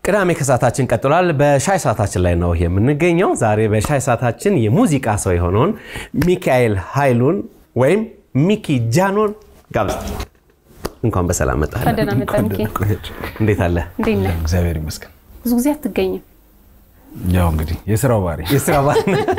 ቅዳሜ ከሰዓታችን ቀጥሏል። በሻይ ሰዓታችን ላይ ነው የምንገኘው። ዛሬ በሻይ ሰዓታችን የሙዚቃ ሰው የሆነውን ሚካኤል ኃይሉን ወይም ሚኪ ጃኖን ጋብዝ። እንኳን በሰላም መጣህ። ደህና መጣህ ሚኪ። እንዴት አለ? እንዴት ነህ? እግዚአብሔር ይመስገን። ብዙ ጊዜ አትገኝም። ያው እንግዲህ የስራው ባህሪ የስራ ባል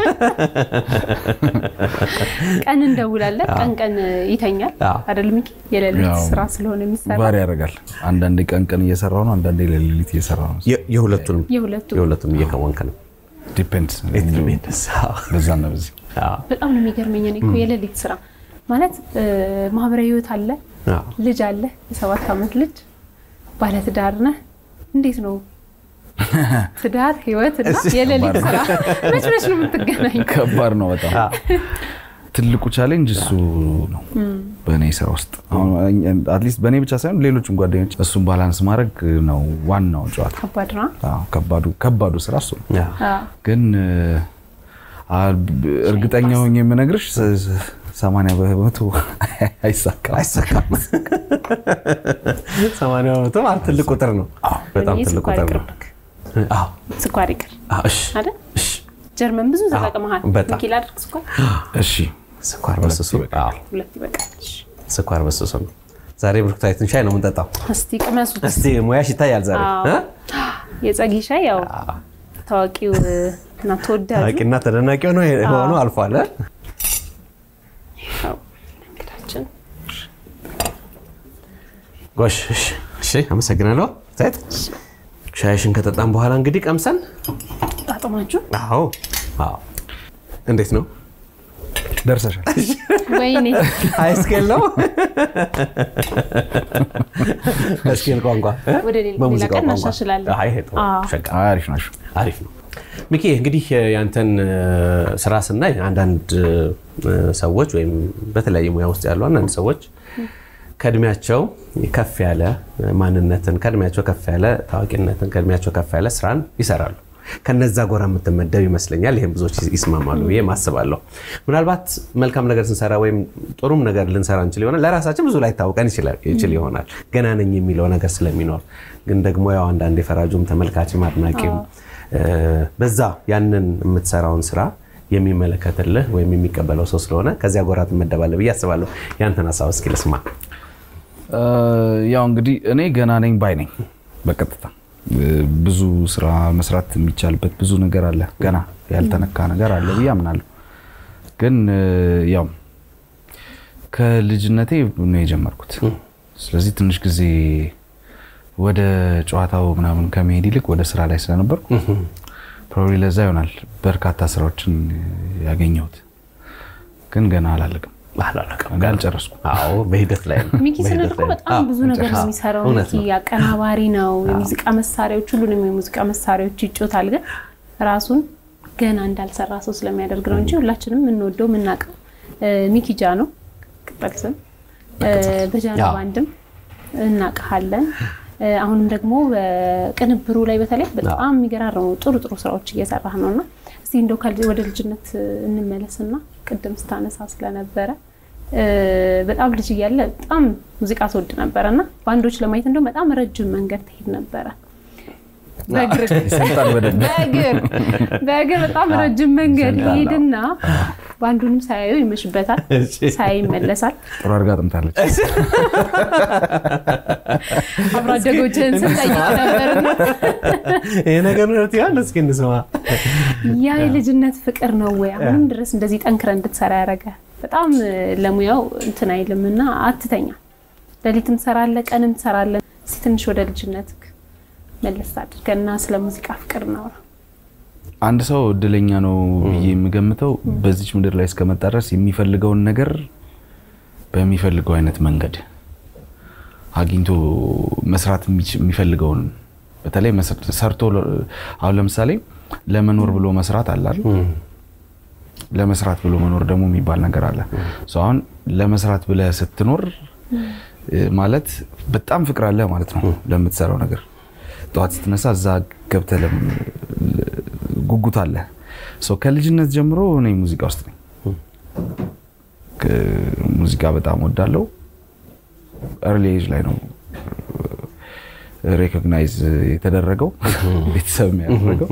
ቀን እንደውላለን፣ ቀን ቀን ይተኛል አዎ። አይደል ሚኪ? የሌሊት ያው ስራ ስለሆነ የሚሰራ ባህሪ ያደርጋል። አንዳንዴ ቀን ቀን እየሰራው ነው፣ አንዳንዴ ለሌሊት እየሰራው ነው። የሁለቱንም የሁለቱ የሁለቱንም እየከወንክ ነው። ዲፔንድስ በዛና በዚህ በጣም ነው የሚገርመኝ። እኔ እኮ የሌሊት ስራ ማለት እ፣ ማህበራዊ ህይወት አለ፣ ልጅ አለ፣ የሰባት ዓመት ልጅ ባለትዳር ነህ። እንዴት ነው ትዳር ህይወት እና የሌሊት ስራ መች መች ነው የምትገናኝ? ከባድ ነው በጣም ትልቁ ቻሌንጅ እሱ ነው በእኔ ስራ ውስጥ አትሊስት በእኔ ብቻ ሳይሆን ሌሎችም ጓደኞች እሱን ባላንስ ማድረግ ነው ዋናው ጨዋታ። ከባድ ነው። አዎ፣ ከባዱ ከባዱ ስራ እሱ ነው። አዎ። ግን አ፣ እርግጠኛ ሆኜ የምነግርሽ ሰ- ሰ- ሰማንያ በመቶ አይሳካም። አይሳካም። ሰማንያ በመቶ ማለት ትልቅ ቁጥር ነው። በጣም ይህ ትልቅ ስኳር ቁጥር ነው። ይቅርብክ፣ አዎ፣ ስኳር ይቅር አዎ፣ እሺ፣ አይደል? እሺ። ጀርመን ብዙ ተጠቅመሃል። በጣም። ሚኪ ላድርግ ስኳር እሺ ስኳር በስሱ አዎ፣ ሁለት ይበቃል። እሺ። ስኳር በስሱ ነው። ዛሬ ብርኩታዊትን ሻይ ነው የምንጠጣው። እስቲ ቅመሱት። እስቲ ሙያሽ ይታያል ዛሬ አዎ። እ? የጸጊ ሻይ ያው ታዋቂው እና ተወዳጁ ታዋቂና ተደናቂ ሆኖ ሆኖ አልፏል። እ? ያው እንግዳችን ጎሽ እሺ፣ እሺ፣ አመሰግናለሁ። ሴት ሻይሽን ከጠጣም በኋላ እንግዲህ ቀምሰን ጣጥማችሁ አዎ፣ አዎ። እንዴት ነው? ደርሰሻል። ወይኔ ሃይስኬል ነው ሃይስኬል ቋንቋ እ? ወደ ሌላ በሙዚቃ ቀን ቋንቋ። እናሻሽላለን። አይ፣ ይሄ ጥሩ፣ አዎ። ሸጋ፣ አሪፍ ናቸው። አሪፍ ነው። ሚኪ እንግዲህ ያንተን እ፣ ስራ ስናይ አንዳንድ እ፣ ሰዎች ወይም በተለያየ ሙያ ውስጥ ያሉ አንዳንድ ሰዎች ከእድሜያቸው ከፍ ያለ ማንነትን ከእድሜያቸው ከፍ ያለ ታዋቂነትን ከእድሜያቸው ከፍ ያለ ስራን ይሰራሉ። ከነዛ ጎራ የምትመደብ ይመስለኛል። ይህም ብዙዎች ይስማማሉ ብዬ አስባለሁ። ምናልባት መልካም ነገር ስንሰራ ወይም ጥሩም ነገር ልንሰራ እንችል ይሆናል። ለራሳችን ብዙ ላይ ታውቀን ይችል ይሆናል ገና ነኝ የሚለው ነገር ስለሚኖር፣ ግን ደግሞ ያው አንዳንድ የፈራጁም ተመልካችም አድናቂም እ፣ በዛ ያንን የምትሰራውን ስራ የሚመለከትልህ ወይም የሚቀበለው ሰው ስለሆነ ከዚያ ጎራ ትመደባለህ ብዬ አስባለሁ። ያንተን ሀሳብ እስኪ ልስማ። እ፣ ያው እንግዲህ እኔ ገና ነኝ ባይ ነኝ። በቀጥታ እ፣ ብዙ ስራ መስራት የሚቻልበት ብዙ ነገር አለ፣ ገና ያልተነካ ነገር አለ ብዬ አምናለሁ። ግን እ፣ ያው ከልጅነቴ ነው የጀመርኩት። ስለዚህ ትንሽ ጊዜ ወደ ጨዋታው ምናምን ከመሄድ ይልቅ ወደ ስራ ላይ ስለነበርኩ ፕሮባብሊ ለዛ ይሆናል በርካታ ስራዎችን ያገኘሁት። ግን ገና አላለቅም፣ አላለቀም። ገና አልጨረስኩም። አዎ በሂደት ላይ ነው። ሚኪ ስንል በሂደት እኮ ላይ ነው። በጣም ብዙ ነገር ነው የሚሰራው። እውነት ሚኪ አቀናባሪ ነው፣ የሙዚቃ መሳሪያዎች ሁሉንም የሙዚቃ መሳሪያዎች ይጮታል። ግን ራሱን ገና እንዳልሰራ ሰው ስለሚያደርግ ነው እንጂ ሁላችንም የምንወደው የምናውቀው እ፣ ሚኪ ጃ ነው ቅጠል ስም እ፣ በጃኖ አዎ። ባንድም እናውቅሃለን። እ፣ አሁንም ደግሞ በቅንብሩ ላይ በተለይ በጣም የሚገራረሙ ጥሩ ጥሩ ስራዎች እየሰራህ ነው እና እስቲ እንደው ከልጅ- ወደ ልጅነት እንመለስና ቅድም ስታነሳ ስለነበረ እ፣ በጣም ልጅ እያለ በጣም ሙዚቃ ትወድ ነበረ እና ባንዶች ለማየት እንደው በጣም ረጅም መንገድ ትሄድ ነበረ በእግር ይሰምጣል በደንብ በእግር በእግር በጣም ረጅም መንገድ ይሰምጣል። ሄድና ባንዱንም ሳያዩ ይመሽበታል፣ ሳያይ ይመለሳል። ጥሩ አድርጋ ጥምታለች። አብሮ አደጎችህን ስንጠይቅ ነበርና ይሄ ነገር ነው ይሆን? እስኪ እንስማ። ያ የልጅነት ፍቅር ነው ወይ አሁንም ድረስ እንደዚህ ጠንክረ እንድትሰራ ያደረገ? በጣም ለሙያው እንትን አይልም እና አትተኛ፣ ሌሊትም ትሰራለህ፣ ቀንም ትሰራለህ። እስኪ ትንሽ ወደ ልጅነት መለስ አድርገና ስለ ሙዚቃ ፍቅር ነው። አንድ ሰው እድለኛ ነው ብዬ የምገምተው በዚች ምድር ላይ እስከመጣ ድረስ የሚፈልገውን ነገር በሚፈልገው አይነት መንገድ አግኝቶ መስራት የሚች- የሚፈልገውን በተለይ መስ- ሰርቶ ለ- አሁን ለምሳሌ ለመኖር ብሎ መስራት አለ አይደል? ለመስራት ብሎ መኖር ደግሞ የሚባል ነገር አለ። ሰው አሁን ለመስራት ብለህ ስትኖር እ፣ ማለት በጣም ፍቅር አለ ማለት ነው ለምትሰራው ነገር። ጠዋት ስትነሳ እዛ ገብተህ ለም- ጉጉት አለ። ሰው ከልጅነት ጀምሮ እኔ ሙዚቃ ውስጥ ነኝ። ሙዚቃ በጣም ወዳለው ኤርሊ ኤጅ ላይ ነው ሬኮግናይዝ የተደረገው ቤተሰብ ያደረገው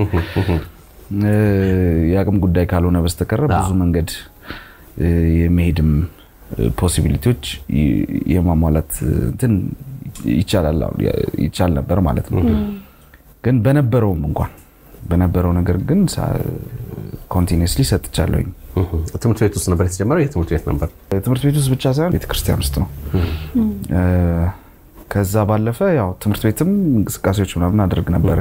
የአቅም ጉዳይ ካልሆነ በስተቀረ ብዙ መንገድ የመሄድም ፖሲቢሊቲዎች የማሟላት እንትን ይቻላል ይቻል ነበር ማለት ነው። ግን በነበረውም እንኳን በነበረው ነገር ግን ኮንቲኒስሊ ሰጥቻለሁኝ። ትምህርት ቤት ውስጥ ነበር የተጀመረው? የትምህርት ቤት ነበር? ትምህርት ቤት ውስጥ ብቻ ሳይሆን ቤተክርስቲያን ውስጥ ነው። ከዛ ባለፈ ያው ትምህርት ቤትም እንቅስቃሴዎች ምናምን አደርግ ነበረ።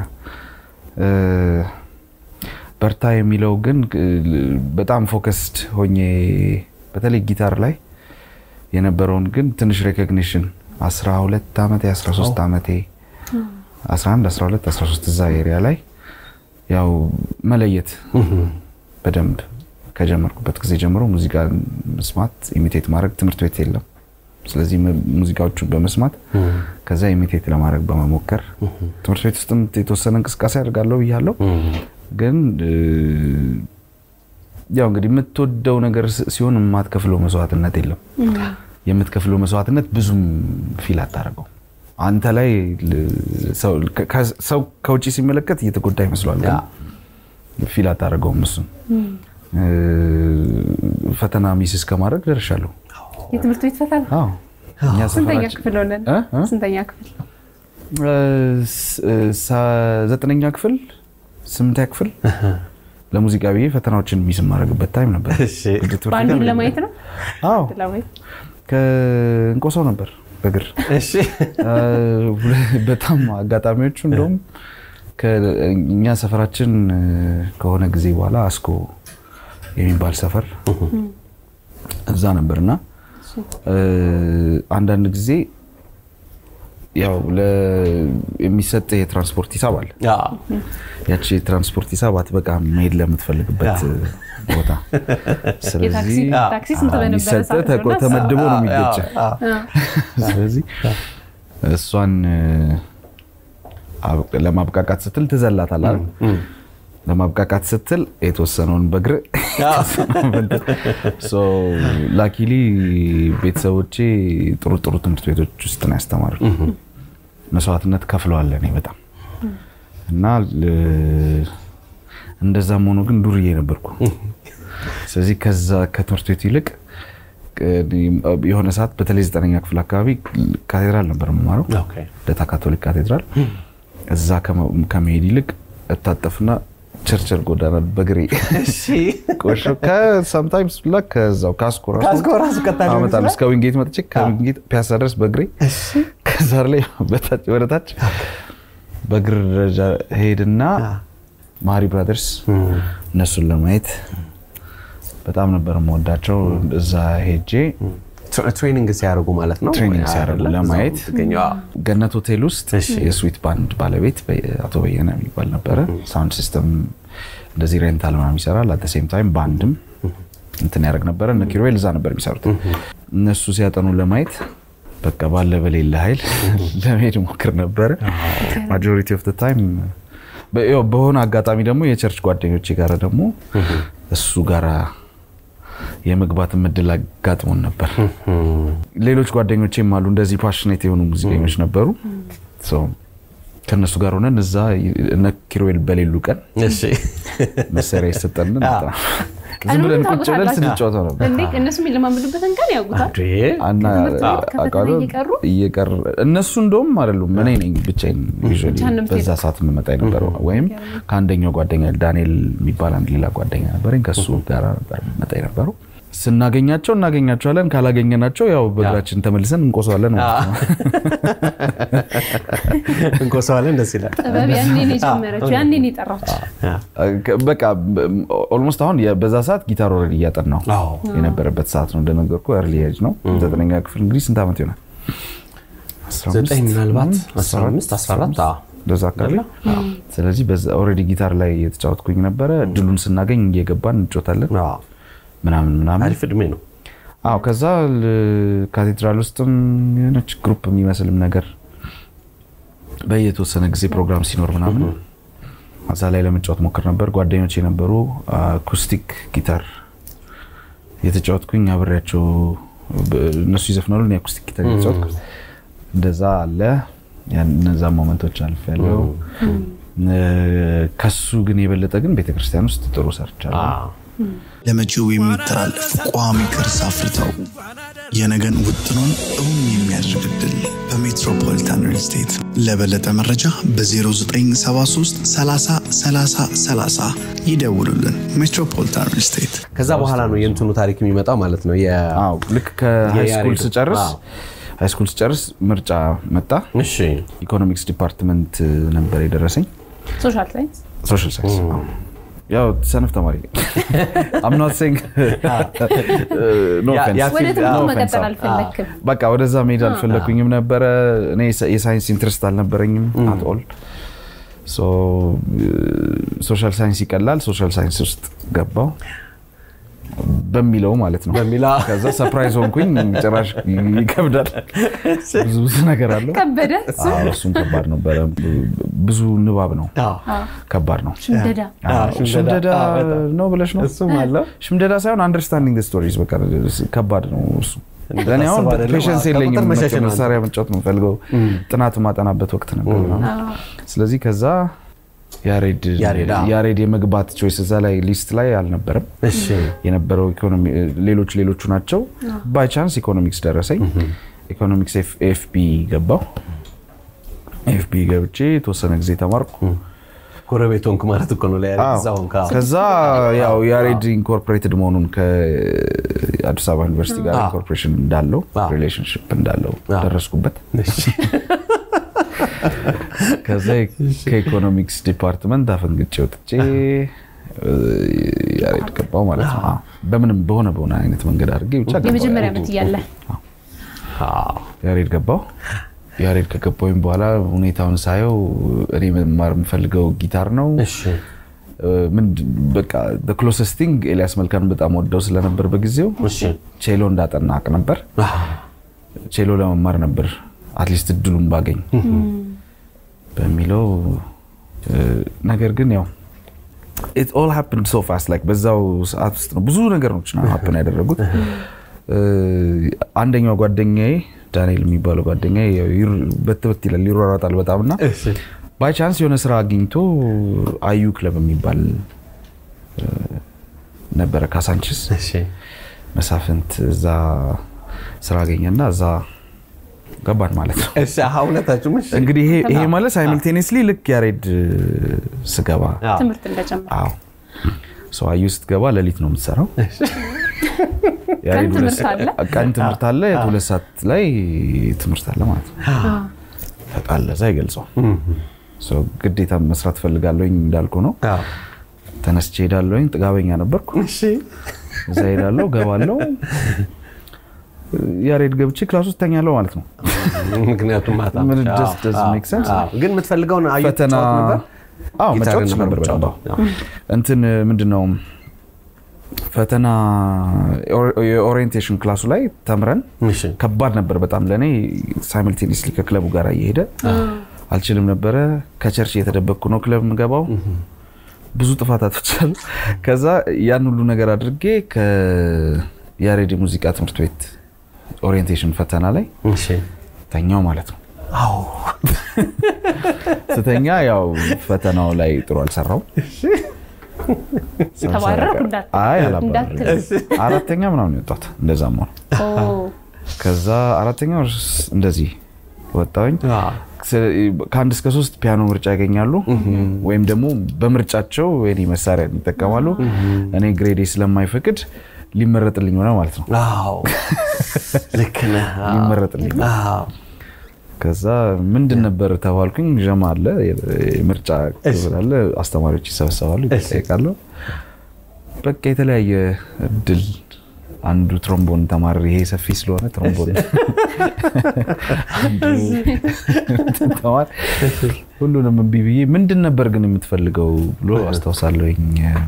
በርታ የሚለው ግን በጣም ፎከስድ ሆኜ በተለይ ጊታር ላይ የነበረውን ግን ትንሽ ሬኮግኒሽን 12 ዓመቴ 13 ዓመቴ 11 12 13 እዛ ኤሪያ ላይ ያው መለየት በደንብ ከጀመርኩበት ጊዜ ጀምሮ ሙዚቃ መስማት ኢሚቴት ማድረግ ትምህርት ቤት የለም። ስለዚህ ሙዚቃዎቹን በመስማት ከዛ ኢሚቴት ለማድረግ በመሞከር ትምህርት ቤት ውስጥም የተወሰነ እንቅስቃሴ አድርጋለሁ ብያለሁ። ግን ያው እንግዲህ የምትወደው ነገር ሲሆን የማትከፍለው መስዋዕትነት የለም። የምትከፍለው መስዋዕትነት ብዙም ፊል አታደርገው። አንተ ላይ ሰው ከውጭ ሲመለከት እየተጎዳ ይመስሏል፣ ግን ፊል አታደርገውም። እሱም ፈተና ሚስ እስከማድረግ ደርሻለሁ። የትምህርት ቤት ፈተና ስንተኛ ክፍል ሆነን? ስንተኛ ክፍል? ዘጠነኛ ክፍል ስምንተኛ ክፍል ለሙዚቃ ብዬ ፈተናዎችን ሚስ የማደርግበት ታይም ነበር። በአንዱን ለማየት ነው። አዎ ከእንቆሰው ነበር በእግር በጣም አጋጣሚዎቹ እንደውም እኛ ሰፈራችን ከሆነ ጊዜ በኋላ አስኮ የሚባል ሰፈር እዛ ነበርና አንዳንድ ጊዜ ያው የሚሰጥ የትራንስፖርት ሂሳብ አለ። ያቺ የትራንስፖርት ሂሳብ አትበቃም መሄድ ለምትፈልግበት ቦታ። ስለዚህ ተመድቦ ነው የሚገጭ። ስለዚህ እሷን ለማብቃቃት ስትል ትዘላታል አይደል? ለማብቃቃት ስትል የተወሰነውን በእግር ላኪሊ ቤተሰቦቼ ጥሩ ጥሩ ትምህርት ቤቶች ውስጥ ነው ያስተማሩ። መስዋዕትነት ከፍለዋል እኔ በጣም እና እንደዛም ሆኖ ግን ዱርዬ ነበርኩ። ስለዚህ ከዛ ከትምህርት ቤቱ ይልቅ የሆነ ሰዓት በተለይ ዘጠነኛ ክፍል አካባቢ ካቴድራል ነበር የምማረው፣ ለታ ካቶሊክ ካቴድራል። እዛ ከመሄድ ይልቅ እታጠፍና ቸርቸር ጎዳና በግሬ ቆሾ ከሳምታይምስ ላ ከዛው ካስኮ ራሱ አመጣለሁ እስከ ዊንጌት መጥቼ ከዊንጌት ፒያሳ ድረስ በግሬ ከዛ ላይ ወደ ታች በእግር ደረጃ ሄድና ማሪ ብራደርስ እነሱን ለማየት በጣም ነበር የምወዳቸው። እዛ ሄጄ ትሬኒንግ ሲያደርጉ ማለት ነው። ትሬኒንግ ሲያደርጉ ለማየት ገነት ሆቴል ውስጥ የስዊት ባንድ ባለቤት አቶ በየነ የሚባል ነበረ። ሳውንድ ሲስተም እንደዚህ ሬንታል ምናምን ይሰራል። አት ሴም ታይም ባንድም እንትን ያደርግ ነበረ። እነ ኪሮቤል እዛ ነበር የሚሰሩት። እነሱ ሲያጠኑ ለማየት በቃ ባለ በሌለ ኃይል ለመሄድ ሞክር ነበረ። ማጆሪቲ ኦፍ ታይም በሆነ አጋጣሚ ደግሞ የቸርች ጓደኞቼ ጋር ደግሞ እሱ ጋራ የመግባት እድል አጋጥሞን ነበር። ሌሎች ጓደኞቼም አሉ እንደዚህ ፓሽኔት የሆኑ ሙዚቀኞች ነበሩ። ከእነሱ ጋር ሆነን እዛ እነ ኪሮዌል በሌሉ ቀን መሳሪያ ይሰጠንን ዝም ብለን ቁጭ ብለን ስንጫወተው ነበር። እነሱ የሚለማመዱበትን ቀን ያውቁታል። እየቀረ እነሱ እንደውም አይደሉም እኔ ነኝ ብቻዬን በዛ ሰዓት የምመጣ የነበረው ወይም ከአንደኛው ጓደኛ ዳንኤል የሚባል አንድ ሌላ ጓደኛ ነበረኝ ከሱ ጋር ነበር የምመጣ የነበረው። ስናገኛቸው እናገኛቸዋለን፣ ካላገኘናቸው ያው በእግራችን ተመልሰን እንቆሰዋለን ማለት ነው። እንቆሰዋለን። ደስ ይላል። ጥበብ ያኔን የጀመረችው ያኔን የጠራች በቃ ኦልሞስት አሁን በዛ ሰዓት ጊታር ወረድ እያጠናሁ የነበረበት ሰዓት ነው። እንደነገርኩ ኤርሊ ኤጅ ነው። ዘጠነኛ ክፍል እንግዲህ ስንት ዓመት ይሆናል? ዘጠኝ ምናልባት አስራ አምስት አስራ አራት እንደዛ አካባቢ። ስለዚህ ኦልሬዲ ጊታር ላይ የተጫወትኩኝ ነበረ። እድሉን ስናገኝ እየገባን እንጮታለን ምናምን ምናምን አሪፍ እድሜ ነው። አዎ ከዛ ካቴድራል ውስጥም የሆነች ግሩፕ የሚመስልም ነገር በየተወሰነ ጊዜ ፕሮግራም ሲኖር ምናምን እዛ ላይ ለመጫወት ሞክር ነበር። ጓደኞች የነበሩ አኩስቲክ ጊታር የተጫወትኩኝ አብሬያቸው እነሱ ይዘፍናሉ፣ እኔ አኩስቲክ ጊታር የተጫወትኩ እንደዛ አለ። ያን- እነዛን ሞመንቶች አልፌያለሁ። እ፣ ከሱ ግን የበለጠ ግን ቤተክርስቲያን ውስጥ ጥሩ ሰርቻለሁ። ለመጪው የሚተላለፍ ቋሚ ቅርስ አፍርተው የነገን ውጥኖን እውን የሚያደርግ ድል በሜትሮፖሊታን ሪል ስቴት። ለበለጠ መረጃ በ0973 30 30 30 ይደውሉልን። ሜትሮፖሊታን ሪል ስቴት ከዛ በኋላ ነው የእንትኑ ታሪክ የሚመጣው ማለት ነው። የ- አዎ ልክ ከሃይስኩል የያሬዱ። ስጨርስ አዎ። ሃይስኩል ስጨርስ ምርጫ መጣ። እሺ ኢኮኖሚክስ ዲፓርትመንት ነበር የደረሰኝ። ሶሻል ሳይንስ ሶሻል ሳይንስ አዎ። ያው ሰነፍ ተማሪ I'm not saying no ያ- offense. ያ ወደ ፊልድ- ትምህርቱ አዎ፣ መቀጠል offense፣ አልፈለክም። በቃ ወደዛ መሄድ አልፈለኩኝም ነበረ። እኔ የሳይንስ ኢንትረስት አልነበረኝም አት ኦል። ሶሻል ሳይንስ ይቀላል። ሶሻል ሳይንስ ውስጥ ገባው በሚለው ማለት ነው። በሚለው። ከዛ ሰፕራይዝ ሆንኩኝ። ጭራሽ ይከብዳል። ብዙ ብዙ ነገር አለው። ከበደ እሱ አዎ፣ እሱም ከባድ ነበረ። ብዙ ንባብ ነው፣ አዎ። ከባድ ነው። ሽምደዳ አዎ፣ ሽምደዳ፣ ሽምደዳ አዎ፣ በጣም። ነው ብለሽ ነው እሱም አለው። ሽምደዳ ሳይሆን አንደርስታንዲንግ ስቶሪዝ በቃ ከባድ ነው እሱ። ለእኔ አሁን እንደታሰበው አይደለም። ፔሽንስ ከቁጥር የለኝም። መሸሽ ነው መሳሪያ መጫወት ነው የምፈልገው። ጥናት ማጠናበት ወቅት ነበር። ስለዚህ ከዛ ያሬድ ያሬድ፣ አዎ። ያሬድ የመግባት ቾይስ እዛ ላይ ሊስት ላይ አልነበረም። እሺ የነበረው ኢኮኖሚ ሌሎች ሌሎቹ ናቸው። ባይ ቻንስ ኢኮኖሚክስ ደረሰኝ። ኢኮኖሚክስ ኤፍቢ ገባው። ኤፍቢ ገብቼ የተወሰነ ጊዜ ተማርኩ። ጎረቤት ሆንክ ማለት እኮ ነው። ለያሬድ አዎ። እዛ ሆንክ። አዎ። ከዛ ያው ያሬድ ኢንኮርፖሬትድ መሆኑን ከአዲስ አበባ ዩኒቨርሲቲ ጋር አዎ። ኢንኮርፖሬሽን እንዳለው አዎ። ሪሌሽንሽፕ እንዳለው አዎ። ደረስኩበት። እሺ። ከዛ ከኢኮኖሚክስ ዲፓርትመንት አፈንግጬ ወጥቼ እ፣ ያሬድ ገባው ማለት ነው። አዎ። በምንም በሆነ በሆነ አይነት መንገድ አድርጌ ብቻ ገባሁ የመጀመሪያ ያሬድ። ዓመት እያለ አዎ። ያሬድ ገባው። ያሬድ ከገባሁኝ በኋላ ሁኔታውን ሳየው እኔ መማር የምፈልገው ጊታር ነው። እሺ ምንድን በቃ ክሎሰስት ቲንግ ኤልያስ መልካን በጣም ወደው ስለነበር በጊዜው እሺ ቼሎ እንዳጠና አቅ ነበር። ቼሎ ለመማር ነበር አትሊስት እድሉን ባገኝ በሚለው እ፣ ነገር ግን ያው ኢት ኦል ሃፕንድ ሶ ፋስት ላይክ በዛው ሰዓት ውስጥ ነው ብዙ ነገሮች ነው ሀፕን ያደረጉት። እ፣ አንደኛው ጓደኛዬ ዳንኤል የሚባለው ጓደኛዬ ያው ይር- በትበት ይላል ይሯሯጣል በጣም እና እሺ ባይ ቻንስ የሆነ ስራ አግኝቶ አዩ ክለብ የሚባል እ፣ ነበረ ካሳንችስ እሺ መሳፍንት እዛ ስራ አገኘና እዛ ገባን ማለት ነው። እሺ አሃ ሁለታችሁም እሺ እንግዲህ ይሄ ይሄ ማለት ሳይምልቴኒየስሊ ልክ ያሬድ ስገባ አዎ። ትምህርት እንደጀመረ አዎ ሰው አዩ ስትገባ ሌሊት ነው የምትሰራው። ያሬድ ቀን ሁለት ትምህርት አለ? ቀን ትምህርት አለ፣ ሁለት ሰዓት ላይ ትምህርት አለ ማለት ነው። ተጣለ እዛ ይገልጸው ሰው ግዴታ መስራት ፈልጋለሁኝ እንዳልኩ ነው። አዎ። ተነስቼ ሄዳለሁኝ። ጥጋበኛ ነበርኩ። እሺ እዛ ሄዳለሁ፣ ገባለሁ። ያሬድ ገብቼ ክላስ ውስጥ ተኛለሁ ማለት ነው። ምክንያቱም ማታ ምን አዎ፣ just doesn't አዎ፣ make sense? አዎ። ግን የምትፈልገውን አዩ ፈተና ትጫወት ነበር? አዎ ጊታርን መጫወት ነበር ነበር በደንብ። የምትጫወተው? አዎ። እንትን ምንድን ነው ፈተና የኦሪየንቴሽን ክላሱ ላይ ተምረን እሺ ከባድ ነበር በጣም ለእኔ ሳይምልቴኒስሊ ከክለቡ ጋር እየሄደ አልችልም ነበረ። ከቸርች እየተደበቅኩ ነው ክለብ የምገባው። ብዙ ጥፋት አጥፍቻለሁ። ከዛ ያን ሁሉ ነገር አድርጌ ከያሬድ የሙዚቃ ትምህርት ቤት ኦሪየንቴሽን ፈተና ላይ እሺ ተኛው ማለት ነው። አዎ ስተኛ ያው ፈተናው ላይ ጥሩ አልሰራው። ተባረርኩ እንዳትል። አይ አላባረርም። እንዳትል። አራተኛ ምናምን የወጣት እንደዛም ሆነ። ኦ፣ ከዛ አራተኛ እንደዚህ ወጣሁኝ። አዎ። ከአንድ እስከ ሶስት ፒያኖ ምርጫ ያገኛሉ ወይም ደግሞ በምርጫቸው የኔ መሳሪያ ይጠቀማሉ። እኔ ግሬዴ ስለማይፈቅድ ሊመረጥልኝ ሆነ ማለት ነው። አዎ ልክ ነህ። አዎ። ሊመረጥልኝ አዎ። ከዛ ምንድን ነበር ተባልኩኝ። ዠማ አለ፣ የምርጫ ክፍል አለ፣ አስተማሪዎች ይሰበሰባሉ፣ ይጠይቃሉ። በቃ የተለያየ እድል አንዱ ትሮምቦን ተማሪ ይሄ ሰፊ ስለሆነ ትሮምቦን አንዱ እንትን ተማሪ ሁሉንም እምቢ ብዬ ምንድን ነበር ግን የምትፈልገው ብሎ አስታውሳለሁኝ።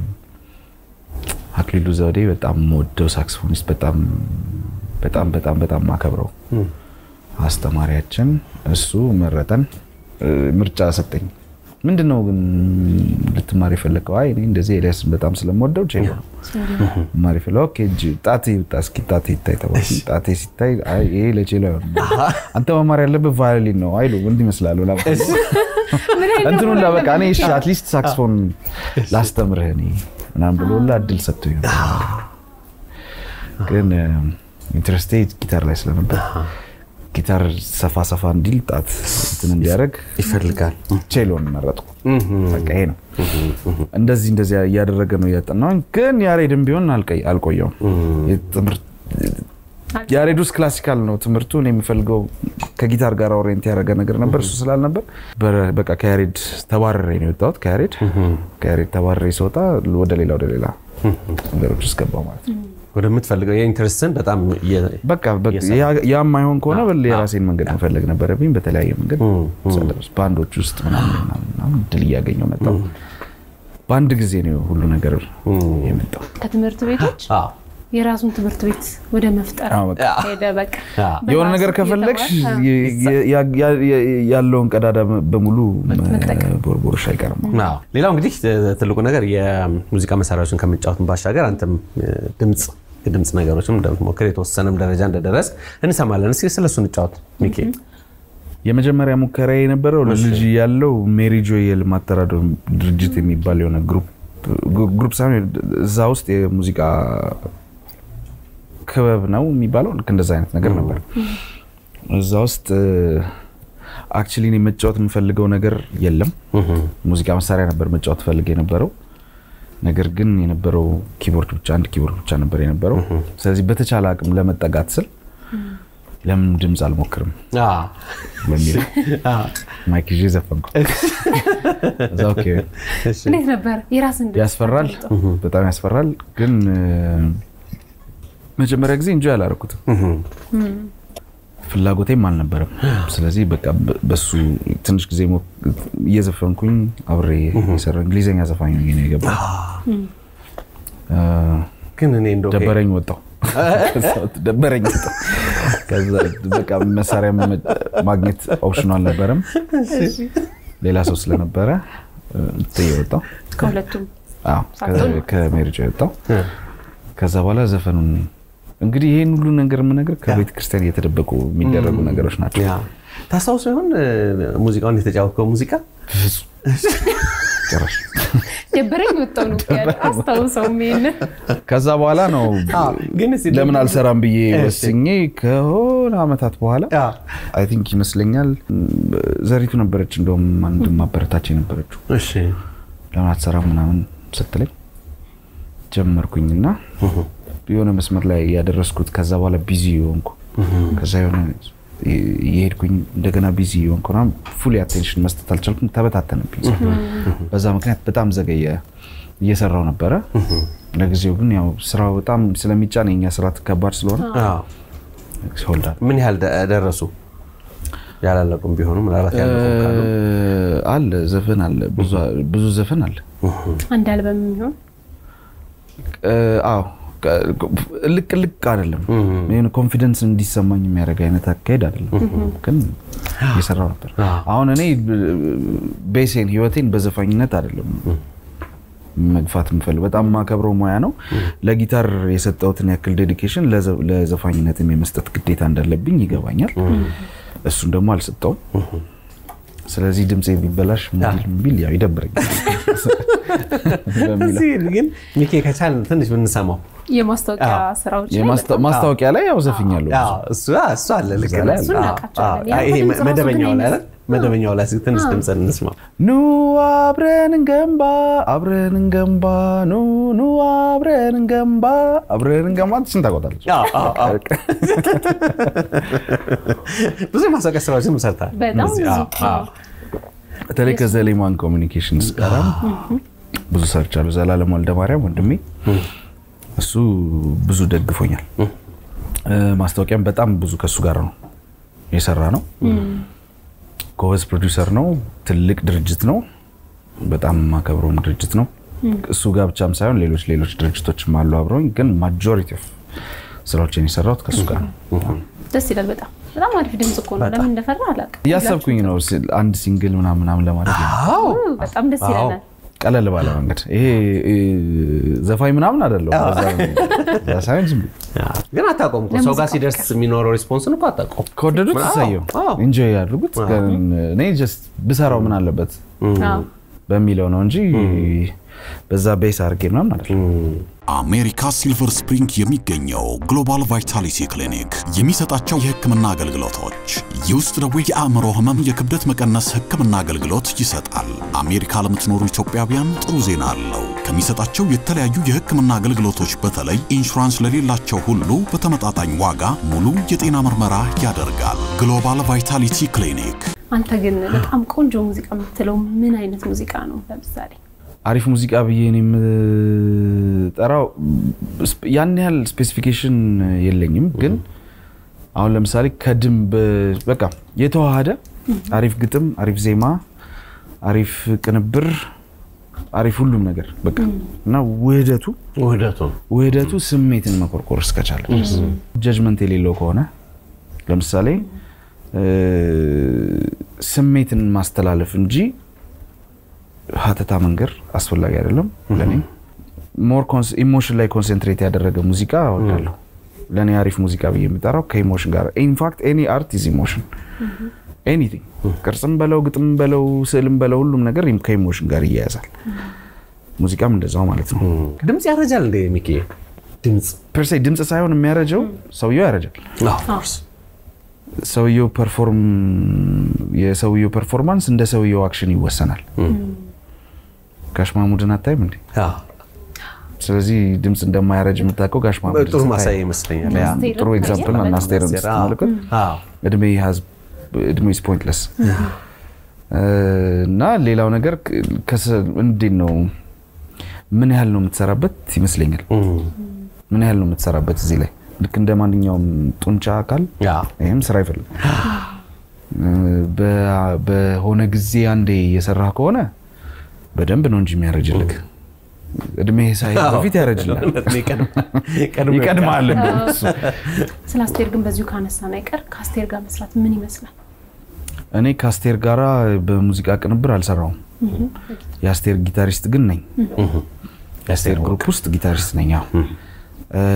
አክሊሉ ዘውዴ በጣም ወደው ሳክስፎኒስት በጣም በጣም በጣም በጣም ማከብረው አስተማሪያችን እሱ መረጠን። እ፣ ምርጫ ሰጠኝ። ምንድን ነው ግን ልትማር የፈለገው? አይ እኔ እንደዚህ ኤልያስ በጣም ስለምወደው ቼሎ ነው ማር የፈለገው። ኦኬ እጅ ጣቴ ይውጣ እስኪ ጣቴ ይታይ ተባልኩ። ጣቴ ሲታይ አይ ይሄ ለቼሎ አይሆንም፣ አንተ መማር ያለብህ ቫዮሊን ነው አይሉ ምን ይመስላል ብላ እንትኑን ላበቃ እኔ እሺ አትሊስት ሳክስፎን ላስተምርህ እኔ ምናምን ብሎ ሁላ እድል ሰጥቶ ግን ኢንትረስቴ ጊታር ላይ ስለነበር ጊታር ሰፋ ሰፋ እንዲል ጣት እንትን እንዲያደርግ ይፈልጋል። ቼሎን መረጥኩ። በቃ ይሄ ነው። እንደዚህ እንደዚህ እያደረገ ነው እያጠናሁኝ። ግን ያሬድም ቢሆን አልቀይ- አልቆየውም። የትምህርት ያሬድ ውስጥ ክላሲካል ነው ትምህርቱ። እኔ የሚፈልገው ከጊታር ጋር ኦሪየንት ያደረገ ነገር ነበር። እሱ ስላልነበር በ- በቃ ከያሬድ ተባረሬ ነው የወጣሁት። ከያሬድ ከያሬድ ተባረሬ ስወጣ ወደ ሌላ ወደ ሌላ ነገሮች ውስጥ ገባሁ ማለት ነው። ወደምትፈልገው የኢንትረስትን በጣም እየ- በቃ በቃ ያ- ያ የማይሆን ከሆነ በል የራሴን መንገድ መፈለግ ነበረብኝ። በተለያየ መንገድ ሰለብስ ባንዶች ውስጥ ምናምን ምናምን ምናምን ድል እያገኘው መጣሁ። በአንድ ጊዜ ነው ሁሉ ነገር የመጣው። ከትምህርት ቤቶች አዎ። የራሱን ትምህርት ቤት ወደ መፍጠር አዎ፣ በቃ ሄደ። በቃ አዎ። የሆነ በራሱ ነገር ከፈለግሽ እየተማርክ፣ የ- የ- ያ- ያ- ያለውን ቀዳዳ በሙሉ መጠቀም። ቦርቦርሽ አይቀርም። አዎ። ሌላው እንግዲህ ትልቁ ነገር የሙዚቃ መሳሪያዎችን ከመጫወትን ባሻገር አንተም ድምፅ የድምፅ ነገሮችም እንደምትሞክር የተወሰነም ደረጃ እንደደረስ እንሰማለን። እስኪ ስለሱ እንጫወት ሚኪ። የመጀመሪያ ሙከራ የነበረው ልጅ ያለው ሜሪ ጆይ የልማት ተራድኦ ድርጅት የሚባል የሆነ ግሩፕ ግሩፕ ሳይሆን እዛ ውስጥ የሙዚቃ ክበብ ነው የሚባለው ልክ እንደዛ አይነት ነገር ነበር። እዛ ውስጥ አክቹሊ እኔ መጫወት የምፈልገው ነገር የለም። ሙዚቃ መሳሪያ ነበር መጫወት ፈልግ የነበረው ነገር ግን የነበረው ኪቦርድ ብቻ አንድ ኪቦርድ ብቻ ነበር የነበረው። ስለዚህ በተቻለ አቅም ለመጠጋት ስል ለምን ድምፅ አልሞክርም አዎ። በሚል አዎ። ማይክ ይዤ ዘፈንኩ። እዛ ኦኬ እንዴት ነበር የራስን ድምፅ ያስፈራል፣ በጣም ያስፈራል። ግን እ፣ መጀመሪያ ጊዜ እንጆ ያላረኩትም ፍላጎቴም አልነበረም። ስለዚህ በቃ በ- በሱ ትንሽ ጊዜ ሞ- እየዘፈንኩኝ አብሬ የሰራ እንግሊዝኛ ዘፋኝ ሆኜ ነው የገባው። እ፣ ግን እኔ እንደው ደበረኝ ወጣው ደበረኝ ወጣው። ከዛ በቃ መሳሪያ መ- ማግኘት ኦፕሽኑ አልነበረም። ሌላ ሰው ስለነበረ ጥዬ ወጣው። ከሁለቱም አዎ ከ- ከሜሪጆ የወጣው ከዛ በኋላ ዘፈኑን እንግዲህ ይህን ሁሉ ነገር የምነግር ከቤተ ክርስቲያን እየተደበቁ የሚደረጉ ነገሮች ናቸው። ያ ታስታውሱ ይሆን ሙዚቃውን የተጫወትከው ሙዚቃ ጭራሽ ደበረኝ ወጣው ነው ያለው። አስታውሰውም ይሄንን ከዛ በኋላ ነው ግን እስኪ ለምን አልሰራም ብዬ እሺ። ወስኜ ከሆነ ዓመታት በኋላ ያ አይ ቲንክ ይመስለኛል ዘሪቱ ነበረች እንደውም አንድ ማበረታች የነበረችው እሺ ለምን አትሰራም ምናምን ስትለኝ ጀመርኩኝና የሆነ መስመር ላይ ያደረስኩት ከዛ በኋላ ቢዚ የሆንኩ ከዛ የሆነ የሄድኩኝ እንደገና ቢዚ የሆንኩ ምናምን ፉሊ አቴንሽን መስጠት አልቻልኩም። ተበታተነብኝ። በዛ ምክንያት በጣም ዘገየ። እየሰራው ነበረ። ለጊዜው ግን ያው ስራው በጣም ስለሚጫን የኛ ስራ ከባድ ስለሆነ አዎ። ሆልዳል ምን ያህል ደ- ደረሱ ያላለቁም ቢሆኑ ምናልባት ያለቁም ካሉ አለ ዘፈን አለ ብዙ- ብዙ ዘፈን አለ። አንድ አልበም የሚሆን እ፣ አዎ ልቅ ልቅ አይደለም። ይሄን ኮንፊደንስ እንዲሰማኝ የሚያደርግ አይነት አካሄድ አይደለም፣ ግን እየሰራው ነበር። አዎ። አሁን እኔ ቤሴን ህይወቴን በዘፋኝነት አይደለም መግፋት የምፈልግ በጣም ማከብረው ሙያ ነው። ለጊታር የሰጠሁትን ያክል ዴዲኬሽን ለዘፋኝነትም የመስጠት ግዴታ እንዳለብኝ ይገባኛል። እሱን ደግሞ አልሰጠውም። ስለዚህ ድምፄ ቢበላሽ ቢል ቢል ያው ይደብረኛል በሚለው እዚህ ግን ሚኪ ከቻል ትንሽ ብንሰማው የማስታወቂያ አዎ። ስራዎች ላይ የማስታ- ማስታወቂያ ላይ ያው ዘፍኛለሁ ብዙ። አዎ፣ እሱ እሱ አለ ልክ እዛ ነህ። ላይ አለ። እሱን አዎ፣ እናውቃቸዋለን። አዎ። ያ ይሄ ድምፅ ራሱ መደበኛው ግን ላይ አይደል? መደበኛው ላይ እስኪ ትንሽ ድምፅ እንስማ። ኑ አብረን እንገንባ አብረን እንገንባ ኑ ኑ አብረን እንገንባ አብረን እንገንባ ስንት ታውቃታለች? አዎ፣ አዎ፣ አዎ። ብዙ የማስታወቂያ ስራዎችን ሰርተሃል። በጣም እዚህ፣ ብዙ። አዎ፣ አዎ። በተለይ ከዘሌማን ኮሚኒኬሽንስ ጋር ብዙ ሰርቻለሁ። ዘላለም ወልደማርያም ወንድሜ እሱ ብዙ ደግፎኛል። እ፣ ማስታወቂያም በጣም ብዙ ከእሱ ጋር ነው የሰራ ነው። ጎበዝ ፕሮዲውሰር ነው። ትልቅ ድርጅት ነው። በጣም ማከብረውም ድርጅት ነው። እሱ ጋር ብቻም ሳይሆን ሌሎች ሌሎች ድርጅቶችም አሉ አብረውኝ፣ ግን ማጆሪቲ ኦፍ ስራዎችን የሰራሁት ከእሱ ጋር ነው። ደስ ይላል በጣም በጣም አሪፍ ድምጽ እኮ ነው። ለምን እንደፈራ አላውቅም። እያሰብኩኝ ነው ስ- አንድ ሲንግል ምናምን ምናምን ለማድረግ አዎ ኡ፣ በጣም ደስ ይለናል። ቀለል ባለ መንገድ ይሄ እ፣ ዘፋኝ ምናምን አይደለም ሳይሆን ዝም ብሎ ያ፣ ግን አታውቀውም እኮ ሰው ጋር ሲደርስ የሚኖረው ሪስፖንስን እኮ አታውቀውም። ከወደዱት አዎ፣ እሰየው አዎ። ኢንጆይ ያድርጉት። ግን እኔ ጀስት ብሰራው ምን አለበት አዎ። በሚለው ነው እንጂ በዛ ቤስ አድርጌ ምናምን አይደለም። አሜሪካ ሲልቨር ስፕሪንግ የሚገኘው ግሎባል ቫይታሊቲ ክሊኒክ የሚሰጣቸው የሕክምና አገልግሎቶች የውስጥ ደዌ፣ የአእምሮ ህመም፣ የክብደት መቀነስ ሕክምና አገልግሎት ይሰጣል። አሜሪካ ለምትኖሩ ኢትዮጵያውያን ጥሩ ዜና አለው። ከሚሰጣቸው የተለያዩ የሕክምና አገልግሎቶች በተለይ ኢንሹራንስ ለሌላቸው ሁሉ በተመጣጣኝ ዋጋ ሙሉ የጤና ምርመራ ያደርጋል። ግሎባል ቫይታሊቲ ክሊኒክ አንተ ግን በጣም ቆንጆ ሙዚቃ የምትለው ምን አይነት ሙዚቃ ነው? ለምሳሌ አሪፍ ሙዚቃ ብዬ እኔ የምጠራው ስፕ- ያን ያህል ስፔሲፊኬሽን የለኝም። ግን አሁን ለምሳሌ ከድም በ- በቃ የተዋሃደ አሪፍ ግጥም፣ አሪፍ ዜማ፣ አሪፍ ቅንብር፣ አሪፍ ሁሉም ነገር በቃ እና ውህደቱ ውህደቱ ውህደቱ ስሜትን መኮርኮር እስከቻለ ድረስ ጀጅመንት የሌለው ከሆነ ለምሳሌ እ፣ ስሜትን ማስተላለፍ እንጂ ሀተታ መንገር አስፈላጊ አይደለም። ለእኔ ሞር ኢሞሽን ላይ ኮንሰንትሬት ያደረገ ሙዚቃ እወዳለሁ። ለእኔ አሪፍ ሙዚቃ ብዬ የምጠራው ከኢሞሽን ጋር ኢንፋክት ኤኒ አርት ኢዝ ኢሞሽን ኤኒቲንግ ቅርጽም በለው ግጥም በለው ስዕልም በለው ሁሉም ነገር ከኢሞሽን ጋር ይያያዛል። ሙዚቃም እንደዛው ማለት ነው። ድምፅ ያረጃል እንደ ሚኪ ድምፅ ፐርሴ ድምፅ ሳይሆን የሚያረጀው ሰውየው ያረጃል። ሰውየው ፐርፎርም የሰውየው ፐርፎርማንስ እንደ ሰውየው አክሽን ይወሰናል። ጋሽ ማሙድን አታይም እንዴ? አዎ፣ ስለዚህ ድምፅ እንደማያረጅ የምታውቀው ጋሽ ማሙድ ጥሩ ማሳያ ይመስለኛል። ያ፣ አስቴርን ጥሩ ኤግዛምፕል በጣም አናስቴርን አስቴር፣ አዎ። ስትመለከት አዎ፣ እድሜ has እድሜ is pointless እና ሌላው ነገር ከሰ- እንዴት ነው ምን ያህል ነው የምትሰራበት ይመስለኛል። ምን ያህል ነው የምትሰራበት እዚህ ላይ ልክ እንደ ማንኛውም ጡንቻ አካል ያ፣ ይህም ስራ ይፈልጋል። በ- በሆነ ጊዜ አንዴ የሰራህ ከሆነ በደንብ ነው እንጂ የሚያረጅልክ እድሜ ሳይ በፊት ያረጅላል፣ ቀድሞ ይቀድማል። እንደውም እሱ። ስለ አስቴር ግን በዚሁ ካነሳን አይቀር ከአስቴር ጋር መስራት ምን ይመስላል? እኔ ከአስቴር ጋራ በሙዚቃ ቅንብር አልሰራውም። የአስቴር ጊታሪስት ግን ነኝ። የአስቴር ግሩፕ ውስጥ ጊታሪስት ነኝ። አዎ። እ፣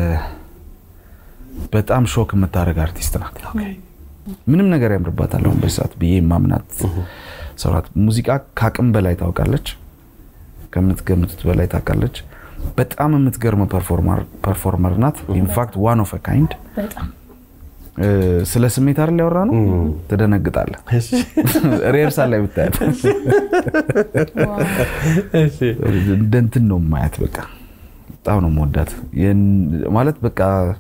በጣም ሾክ የምታደርግ አርቲስት ናት። ምንም ነገር ያምርባታል አሁን በዚህ ሰዓት ብዬ የማምናት ሰው ናት። ሙዚቃ ከአቅም በላይ ታውቃለች፣ ከምትገምቱት በላይ ታውቃለች። በጣም የምትገርም ፐርፎርመር ናት። ኢንፋክት ዋን ኦፍ ካይንድ በጣም ስለ ስሜት አይደል ያወራ ነው። ትደነግጣለህ ሪሄርሳል ላይ ብታያት እንደ እንትን ነው ማያት። በቃ በጣም ነው መወዳት ማለት በቃ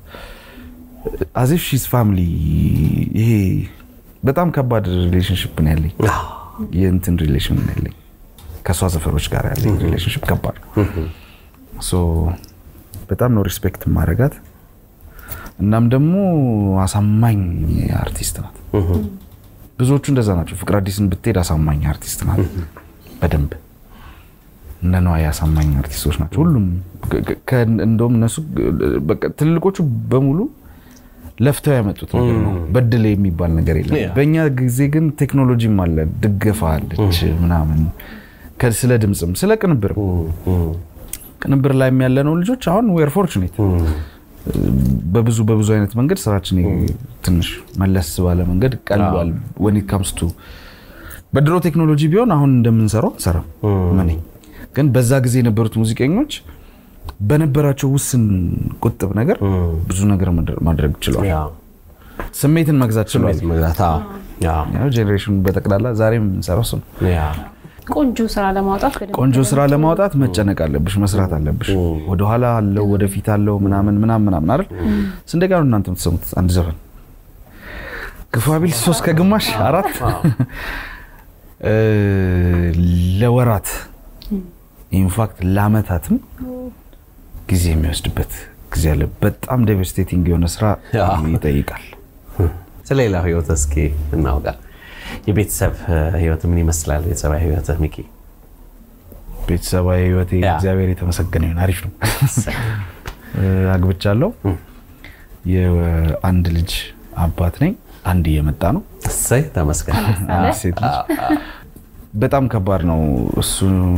አዚፍ ሺዝ ፋሚሊ። ይሄ በጣም ከባድ ሪሌሽንሽፕ ነው ያለኝ፣ የእንትን ሪሌሽን ነው ያለኝ ከእሷ ዘፈሮች ጋር ያለኝ ሪሌሽንሽፕ ከባድ ነው። ሶ በጣም ነው ሪስፔክት ማድረጋት። እናም ደግሞ አሳማኝ አርቲስት ናት። ብዙዎቹ እንደዛ ናቸው። ፍቅር አዲስን ብትሄድ አሳማኝ አርቲስት ናት በደንብ እነ ነዋይ አሳማኝ አርቲስቶች ናቸው። ሁሉም ከ- ከ- እንደውም እነሱ በቃ ትልልቆቹ በሙሉ ለፍተው ያመጡት ነገር ነው። በድል የሚባል ነገር የለም። Yeah. በእኛ ጊዜ ግን ቴክኖሎጂም አለ፣ ድገፋ አለች ምናምን ከ- ስለ ድምፅም ስለ ቅንብርም ቅንብር ላይ ያለነው ልጆች አሁን ዌር ፎርቹኔት በብዙ በብዙ አይነት መንገድ ስራችን ትንሽ መለስ ባለ መንገድ ቀሏል። ወን ኢት ካምስ ቱ በድሮ ቴክኖሎጂ ቢሆን አሁን እንደምንሰራው አንሰራም። እኔ ግን በዛ ጊዜ የነበሩት ሙዚቀኞች በነበራቸው ውስን ቁጥብ ነገር ብዙ ነገር ማድረ- ማድረግ ችለዋል። ያ፣ ስሜትን መግዛት ችለዋል። ስሜት መግዛት። አዎ፣ ያ፣ ያው ጄኔሬሽኑ በጠቅላላ ዛሬም የምንሰራው እሱ ነው። ያ፣ ቆንጆ ስራ ለማውጣት በደንብ ቆንጆ ስራ ለማውጣት መጨነቅ አለብሽ፣ መስራት አለብሽ። ወደኋላ አለው ወደፊት አለው ምናምን ምናምን ምናምን አይደል? ስንት ደቂቃ ነው እናንተ የምትሰሙት አንድ ዘፈን? ግፋ ቢል ሶስት ከግማሽ አራት እ፣ ለወራት ኢንፋክት ለአመታትም ጊዜ የሚወስድበት ጊዜ አለ። በጣም ዴቨስቴቲንግ የሆነ ስራ ያ። ይጠይቃል። ስለ ሌላው ህይወት እስኪ እናውጋ። የቤተሰብ እ፣ ህይወት ምን ይመስላል? ቤተሰባዊ ህይወት ሚኪ? ቤተሰባዊ ህይወቴ ያ። እግዚአብሔር የተመሰገነ ይሁን አሪፍ ነው። እ፣ አግብቻለሁ። የአንድ ልጅ አባት ነኝ። አንድ እየመጣ ነው። እሰይ ተመስገን። አለ? ሴት ልጅ በጣም ከባድ ነው እሱ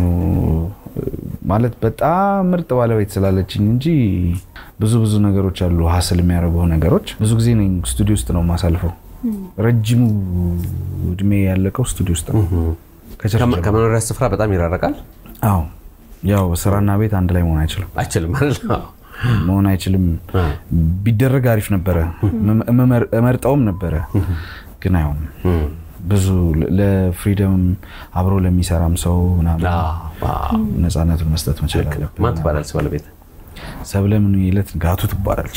ማለት በጣም ምርጥ ባለቤት ስላለችኝ እንጂ ብዙ ብዙ ነገሮች አሉ ሀስል የሚያደርጉ ነገሮች። ብዙ ጊዜ እኔ ስቱዲዮ ውስጥ ነው የማሳልፈው። ረጅሙ እድሜ ያለቀው ስቱዲዮ ውስጥ ነው። ከቸርች ከመ- ጀምሮ። ከመኖሪያ ስፍራ በጣም ይራረቃል። አዎ ያው ስራና ቤት አንድ ላይ መሆን አይችልም አይችልም ማለት ነው። መሆን አይችልም። ቢደረግ አሪፍ ነበረ፣ እመ- እመር- እመርጠውም ነበረ፣ ግን አይሆንም። ብዙ ለ- ለፍሪደም አብሮ ለሚሰራም ሰው ምናምን ነፃነቱን መስጠት መቻል አለብን። ማን ትባላለች ባለቤት? ሰብለ ምን ይለት ጋቱ ትባላለች።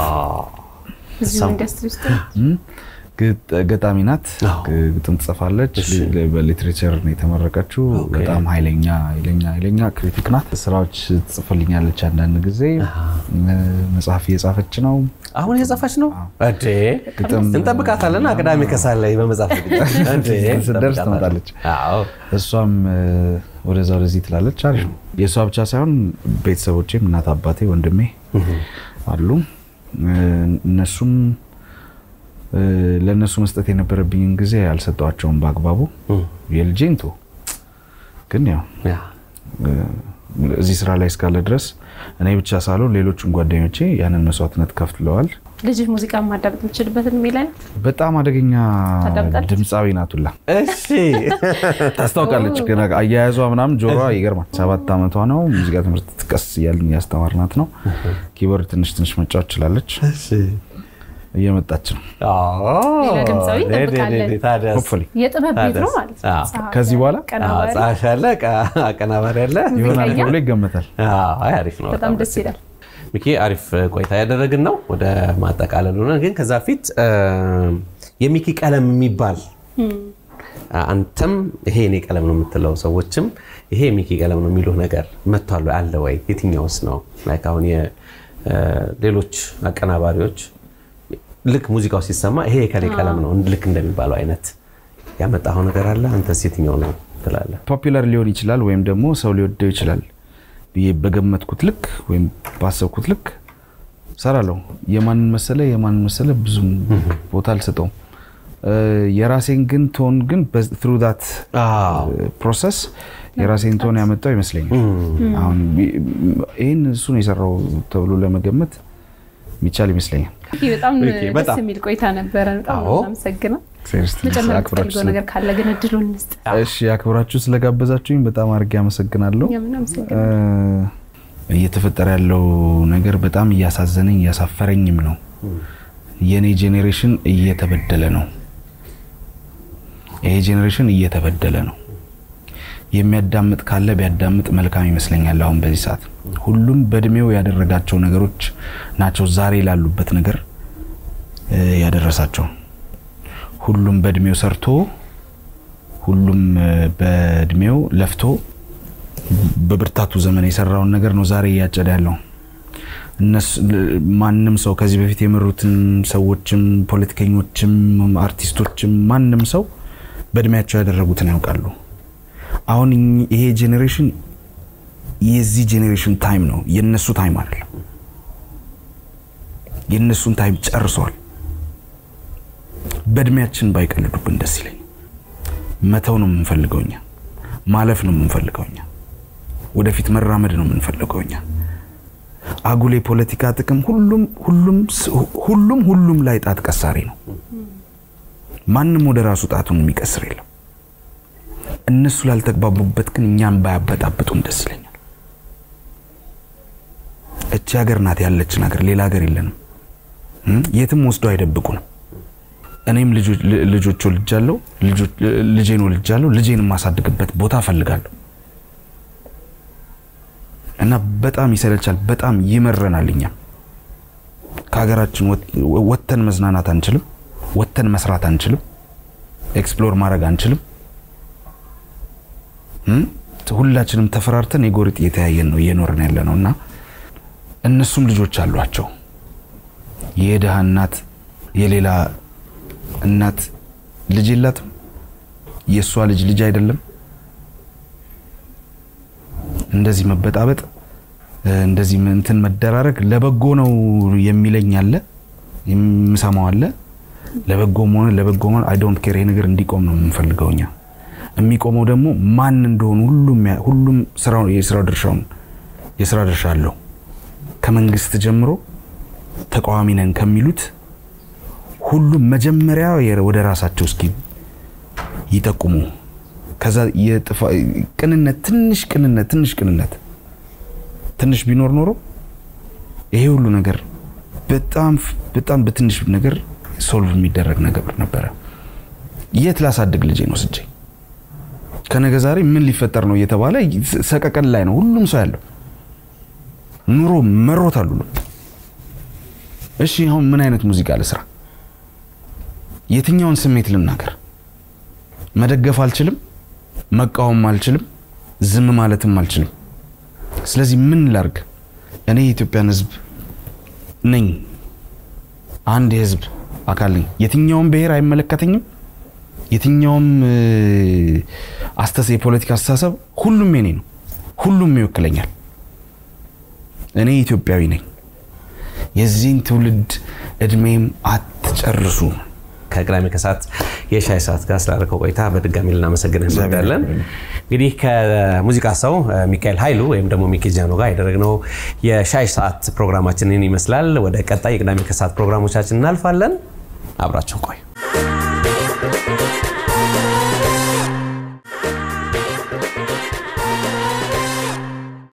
እዚሁ ኢንዱስትሪ ውስጥ ነው። እም፣ ግጥ- ገጣሚ ናት። አዎ። ግ- ግጥም ትጽፋለች። ሊ- በሊትሬቸር ነው የተመረቀችው። በጣም ኃይለኛ ኃይለኛ ኃይለኛ ክሪቲክ ናት። ስራዎች ትጽፍልኛለች። አንዳንድ ጊዜ እ፣ መጽሐፍ እየጻፈች ነው። አሁን እየጻፈች ነው እንዴ? ግጥም እንጠብቃታለን። ቅዳሜ ከሳል ላይ በመጽሐፍ ዝግጅት እንዴ? ስትደርስ እንጠብቃታለን። ትመጣለች። አዎ እሷም እ፣ ወደዛ ወደዚህ ትላለች። አሪፍ ነው። የእሷ ብቻ ሳይሆን ቤተሰቦቼም እናት፣ አባቴ፣ ወንድሜ አሉ። እ፣ እነሱም እ፣ ለእነሱ መስጠት የነበረብኝን ጊዜ አልሰጠዋቸውም በአግባቡ። የልጄን ቶ ግን ያው ያ እዚህ ስራ ላይ እስካለ ድረስ እኔ ብቻ ሳልሆን ሌሎቹም ጓደኞቼ ያንን መስዋዕትነት ከፍለዋል። ልጅህ ሙዚቃ ማዳመጥ የምችልበትን የሚል አይነት በጣም አደገኛ ታዳምጣለች? ድምፃዊ ናቱላ እሺ ታስታውቃለች። ገና አያያዟ ምናምን ጆሮዋ ይገርማል። ሰባት ዓመቷ ነው። ሙዚቃ ትምህርት ቀስ እያልን እያስተማርናት ነው። ኪቦርድ ትንሽ ትንሽ መጫወት ችላለች። እሺ እየመጣች ነው። ሌላ ድምፃዊ ዴ- ዴ- ዴ- እንጠብቃለን። ዴ- ታዲያስ? ሆፕፉሊ የጥበብ ቤት ነው ማለት ነው። አዎ። ጸሐፊ ከዚህ በኋላ? አዎ፣ ቀናባሪ ጸሐፊ አለ፣ ቃ- አቀናባሪ አለ። ይሆናል ሙዚቀኛ? ተብሎ ይገመታል። አዎ፣ አይ አሪፍ ነው። በጣም ደስ ይላል። ሚኪ አሪፍ ቆይታ ያደረግን ነው። ወደ ማጠቃለል ሆነ። ግን ከዛ ፊት እ፣ የሚኪ ቀለም የሚባል አንተም ይሄ የኔ ቀለም ነው የምትለው ሰዎችም ይሄ የሚኪ ቀለም ነው የሚሉህ ነገር መጥቷል ወይ? አለ ወይ? የትኛውስ ነው? ላይክ አሁን የሌሎች አቀናባሪዎች ልክ ሙዚቃው ሲሰማ ይሄ የከሌ ቀለም ነው ልክ እንደሚባለው አይነት ያመጣኸው ነገር አለ? አንተስ የትኛው ነው ትላለህ? ፖፒላር ሊሆን ይችላል ወይም ደግሞ ሰው ሊወደው ይችላል ብዬ በገመትኩት ልክ ወይም ባሰብኩት ልክ ሰራለሁ። የማንን መሰለ የማንን መሰለ ብዙም ቦታ አልሰጠውም። እ፣ የራሴን ግን ቶን ግን ትሩ ዳት ፕሮሰስ የራሴን ቶን ያመጣው ይመስለኛል። አሁን ይህን እሱ ነው የሰራው ተብሎ ለመገመት የሚቻል ይመስለኛል። ይህ በጣም ኦኬ፣ ደስ በጣም። የሚል ቆይታ ነበረ። በጣም አዎ። አመሰግነው። ሴሪየስሊ መጨመር አክብራችሁ የምትፈልገው ስለ- ነገር ካለ ግን እድሉን እንስጥ። እሺ አክብራችሁ ስለጋበዛችሁኝ በጣም አድርጌ አመሰግናለሁ። የምን እ፣ አመሰግናለሁ። እየተፈጠረ ያለው ነገር በጣም እያሳዘነኝ እያሳፈረኝም ነው። የኔ ጄኔሬሽን እየተበደለ ነው። ይሄ ጄኔሬሽን እየተበደለ ነው። የሚያዳምጥ ካለ ቢያዳምጥ መልካም ይመስለኛል። አሁን በዚህ ሰዓት ሁሉም በእድሜው ያደረጋቸው ነገሮች ናቸው ዛሬ ላሉበት ነገር እ፣ ያደረሳቸው። ሁሉም በእድሜው ሰርቶ ሁሉም እ፣ በእድሜው ለፍቶ በብርታቱ ዘመን የሰራውን ነገር ነው ዛሬ እያጨደ ያለው። እነሱ ማንም ሰው ከዚህ በፊት የመሩትን ሰዎችም ፖለቲከኞችም አርቲስቶችም ማንም ሰው በእድሜያቸው ያደረጉትን ያውቃሉ። አሁን እኚህ- ይሄ ጄኔሬሽን የዚህ ጄኔሬሽን ታይም ነው፣ የነሱ ታይም አይደለም። የነሱን ታይም ጨርሰዋል። በእድሜያችን ባይቀልዱብን ደስ ይለኝ። መተው ነው የምንፈልገው እኛ፣ ማለፍ ነው የምንፈልገው እኛ፣ ወደፊት መራመድ ነው የምንፈልገው እኛ። አጉል የፖለቲካ ጥቅም ሁሉም ሁሉም ሁሉም ሁሉም ላይ ጣት ቀሳሪ ነው። ማንም ወደ ራሱ ጣቱን የሚቀስር የለም። እነሱ ላልተግባቡበት ግን እኛን ባያበጣብጡን ደስ ይለኛል። እቺ ሀገር ናት ያለችን ሀገር፣ ሌላ ሀገር የለንም። እም? የትም ወስደው አይደብቁንም። እኔም ልጆች- ልጆች ወልጃለሁ፣ ልጆች- ልጄን ወልጃለሁ። ልጄን የማሳድግበት ቦታ እፈልጋለሁ እና በጣም ይሰለቻል፣ በጣም ይመረናል። እኛም ከሀገራችን ወጥ- ወጥተን መዝናናት አንችልም፣ ወጥተን መስራት አንችልም፣ ኤክስፕሎር ማድረግ አንችልም። እም? ሁላችንም ተፈራርተን የጎሪጥ እየተያየን ነው እየኖርን ያለ ነው እና እነሱም ልጆች አሏቸው። የድሃ እናት የሌላ እናት ልጅ የላትም። የእሷ ልጅ ልጅ አይደለም። እንደዚህ መበጣበጥ እንደዚህ እንትን መደራረግ ለበጎ ነው የሚለኝ አለ፣ የምሰማው አለ። ለበጎም ሆነ ለበጎ ሆነ አይ ዶንት ኬር ይሄ ነገር እንዲቆም ነው የምንፈልገው እኛ። የሚቆመው ደግሞ ማን እንደሆኑ ሁሉም ያ- ሁሉም ስራው የስራው ድርሻውን የስራ ድርሻ አለው ከመንግስት ጀምሮ ተቃዋሚ ነን ከሚሉት ሁሉም መጀመሪያ የ- ወደ ራሳቸው እስኪ ይጠቁሙ። ከዛ የጥፋ ቅንነት ትንሽ ቅንነት ትንሽ ቅንነት ትንሽ ቢኖር ኖሮ ይሄ ሁሉ ነገር በጣም በጣም በትንሽ ነገር ሶልቭ የሚደረግ ነገር ነበረ። የት ላሳድግ ልጄን ወስጄ ከነገ ዛሬ ምን ሊፈጠር ነው እየተባለ ሰቀቀን ላይ ነው ሁሉም ሰው ያለው። ኑሮ መሮታል ሁሉ። እሺ አሁን ምን አይነት ሙዚቃ ልስራ? የትኛውን ስሜት ልናገር? መደገፍ አልችልም፣ መቃወም አልችልም፣ ዝም ማለትም አልችልም። ስለዚህ ምን ላርግ? እኔ የኢትዮጵያን ሕዝብ ነኝ። አንድ የህዝብ አካል ነኝ። የትኛውም ብሔር አይመለከተኝም። የትኛውም እ፣ አስተሳ የፖለቲካ አስተሳሰብ ሁሉም የኔ ነው። ሁሉም ይወክለኛል። እኔ ኢትዮጵያዊ ነኝ። የዚህን ትውልድ እድሜም አትጨርሱ። ከቅዳሜ ከሰዓት የሻይ ሰዓት ጋር ስላደረከው ቆይታ በድጋሚ ልናመሰግን እግዚአብሔር እንወዳለን። ያክብርልኝ። እንግዲህ ከሙዚቃ ሰው እ፣ ሚካኤል ኃይሉ ወይም ደግሞ ሚኪ ጃኖ ጋር ያደረግነው የሻይ ሰዓት ፕሮግራማችንን ይመስላል። ወደ ቀጣይ የቅዳሜ ከሰዓት ፕሮግራሞቻችን እናልፋለን። አብራቸው ቆዩ።